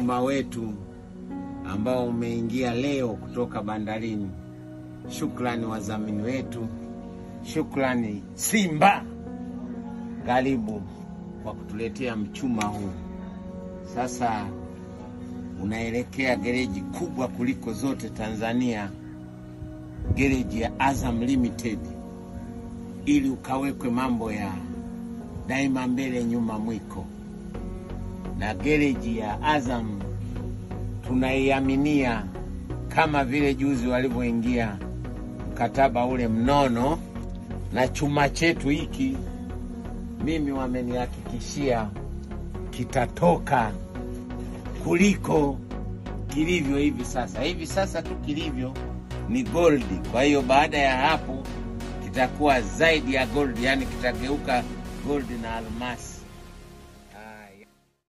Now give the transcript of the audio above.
mchuma wetu ambao umeingia leo kutoka bandarini. Shukrani wadhamini wetu, shukrani Simba, karibu kwa kutuletea mchuma huu. Sasa unaelekea gereji kubwa kuliko zote Tanzania, gereji ya Azam Limited, ili ukawekwe mambo ya daima mbele nyuma mwiko. Na gereji ya Azam tunaiaminia kama vile juzi walivyoingia mkataba ule mnono na chuma chetu hiki, mimi wamenihakikishia kitatoka kuliko kilivyo hivi sasa. Hivi sasa tu kilivyo ni goldi, kwa hiyo baada ya hapo kitakuwa zaidi ya goldi, yani kitageuka goldi na almasi.